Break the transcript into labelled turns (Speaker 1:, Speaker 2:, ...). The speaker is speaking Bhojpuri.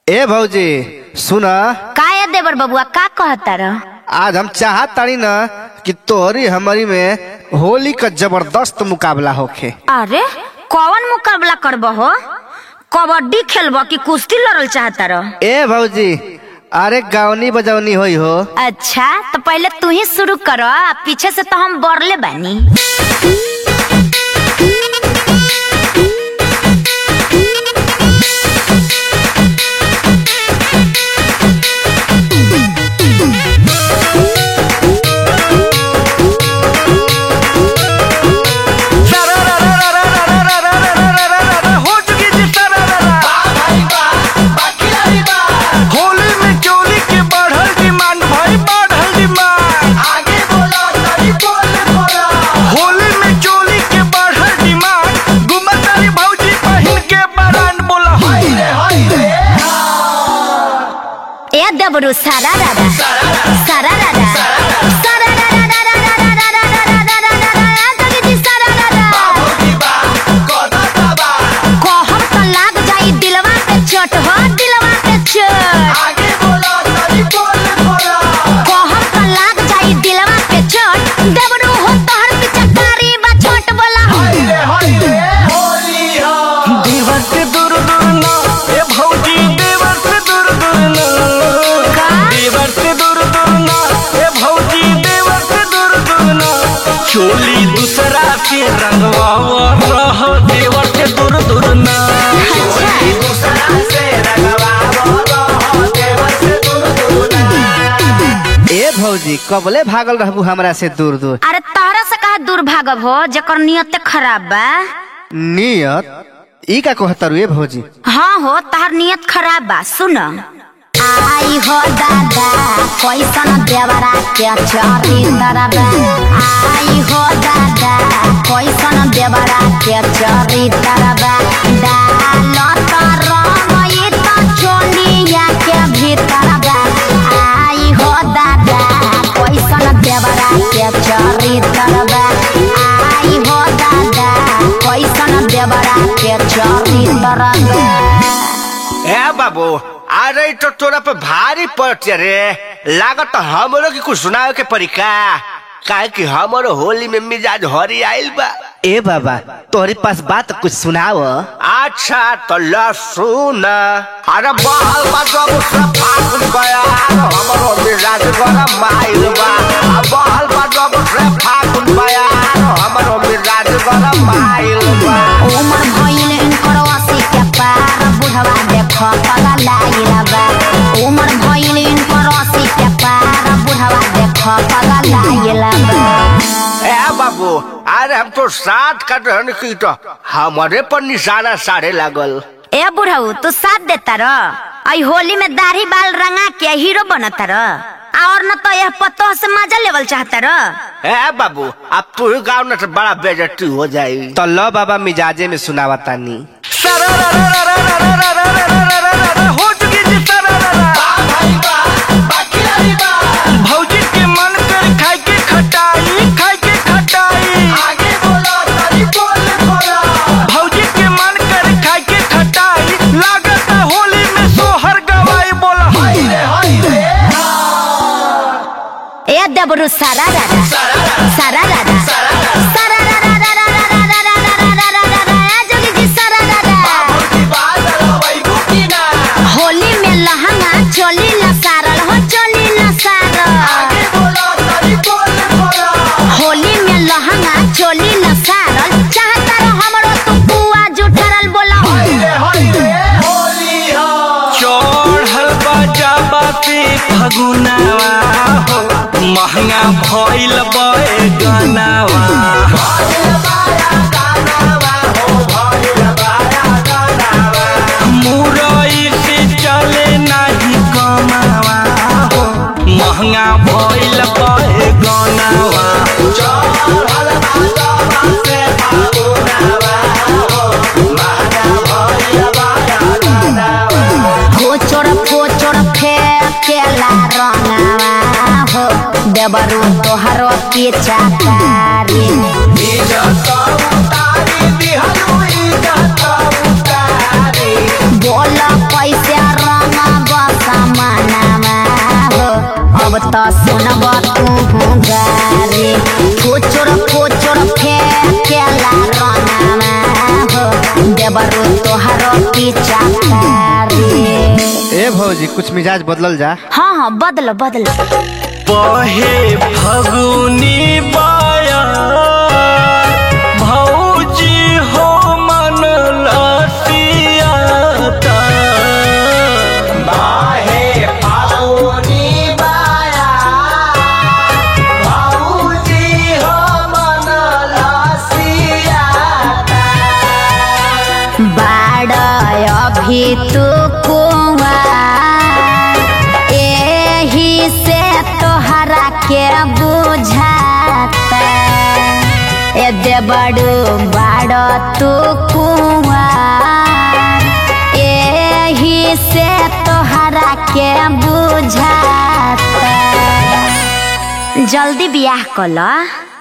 Speaker 1: ए भौजी सुन
Speaker 2: काय देवर बबुआ का कहता रह
Speaker 1: आज हम चाहत तानी न कि तोहरी हमारी में होली का जबरदस्त मुकाबला होखे
Speaker 2: अरे कौन मुकाबला करब हो कबड्डी खेलब कि कुश्ती लड़ल चाहता रह
Speaker 1: ए भौजी अरे गावनी बजौनी होई हो
Speaker 2: अच्छा तो पहले तू ही शुरू करो आ पीछे से तो हम बरले बानी
Speaker 3: हो चुकी जी होली में चोली के बढ़ल डिमांड भाई बढ़ल डिमांड होली में चोली के बढ़ल डिमांड गुमतारी भौजी पहिन के बरान बोला हाय रे हाय रे
Speaker 2: ए देवरू सारा रारा सारा रारा सारा रारा रारा रारा रारा रारा रारा रारा जगी जी सारा रारा कहम तो लाग जाई दिलवा पे चोट हो दिलवा पे चोट कहम तो लाग जाई दिलवा पे चोट देवरू हो तोहर पिचकारी बा छोट बोला
Speaker 3: देवर से दूर दूर ना ए भौजी देवर से दूर दूर ना
Speaker 2: का?
Speaker 3: देवर से दूर दूर ना ए भौजी देवर से दूर दूर ना चोली दूसरा के रंगवा रह देवर से दूर दूर ना
Speaker 1: ए भौजी कबले भागल रहबू हमरा से दूर दूर
Speaker 2: अरे तहरा से कहा दूर भागब हो जकर नियत खराब बा
Speaker 1: नियत ई का कहतारू ए भौजी
Speaker 2: हाँ हो तहर नियत खराब बा सुन आई हो दादा कैसन देवरा के चरी तरबा आई हो दादा कैसन देवरा के चरी तरबा डाल तर मई त चोलिया के भीतर बा आई हो दादा कैसन देवरा के चरी तरबा आई हो दादा कैसन देवरा के चरी तरबा
Speaker 4: ए बाबू अरे तो तोरा पे भारी पड़ते रे लागत हमरो की कुछ सुनावे के पड़ी का काहे कि हमरो होली में मिजाज हरी आइल बा
Speaker 1: ए बाबा तोहरे पास बात कुछ सुनाव
Speaker 4: अच्छा तो ल सुन अरे बहल बा जब से फागुन गया हमरो मिजाज गरम आइल बा आ बहल बा जब से फागुन गया हमरो मिजाज गरम आइल बा
Speaker 2: उमर भइल इनकर अस्सी के पार बुढ़वा देख पगा लागिल बा उमर भइल इनकर अस्सी के पार बुढ़वा देख पगा लागिल बा
Speaker 4: ए बाबू अरे हम तो साथ कर रहन की तो हमारे पर निशाना साढ़े लागल
Speaker 2: ए बुढ़ऊ तू साथ देता र आई होली में दाढ़ी बाल रंगा के हीरो बनता र और न तो यह पतो से मजा लेवल चाहता र
Speaker 4: ए बाबू अब तू ही गाँव न तो बड़ा बेजती हो जाई
Speaker 1: तो लो बाबा मिजाजे में सुनावा तानी
Speaker 3: हो चुकी जी भौजी के मन कर खाए के खटाई खाए के खटाई भौजी के मन कर खाए के खटाई लागत होली में सोहर गवाई बोला हाय रे हाय रे
Speaker 2: ए देबरू सारा रारा सारा रारा सारा रारा रारा रारा रारा रारा रारा रारा जोगी जी सारा रारा होली में लहंगा चोली लसारल हो चोली लसारल होली में लहंगा चोली लसारल चाहता रहो हमरो तू बुआ जुठरल बोला
Speaker 3: चढ़ल बाजा बाते फगुनावा हो महंगा भइल बे गनावा मुरई से चले नाही कमावा हो महंगा भइल बे गनावा
Speaker 2: फोचोर फोचोर फेकेला रंगावा हो देबरू तोहरो की चाकारी बोल कैसे रंग त सुनब तू गारी कोचर कोचर फेकेला रनामा हो देवरु तोहर पीछा कारी
Speaker 1: ए भौजी कुछ मिजाज बदलल जा
Speaker 2: हाँ हाँ बदलो बदलो
Speaker 3: बहे फगुनी बाया भौजी हो मन लसियाता
Speaker 4: बाहे फागुनी बाया भौजी हो मन लसियाता
Speaker 2: बाड़ अभी तू कुआ एही से तोहरा के बुझाता ए देबड़ू बाड़ तू कुआ एही से तोहरा के बुझाता जल्दी बियाह कला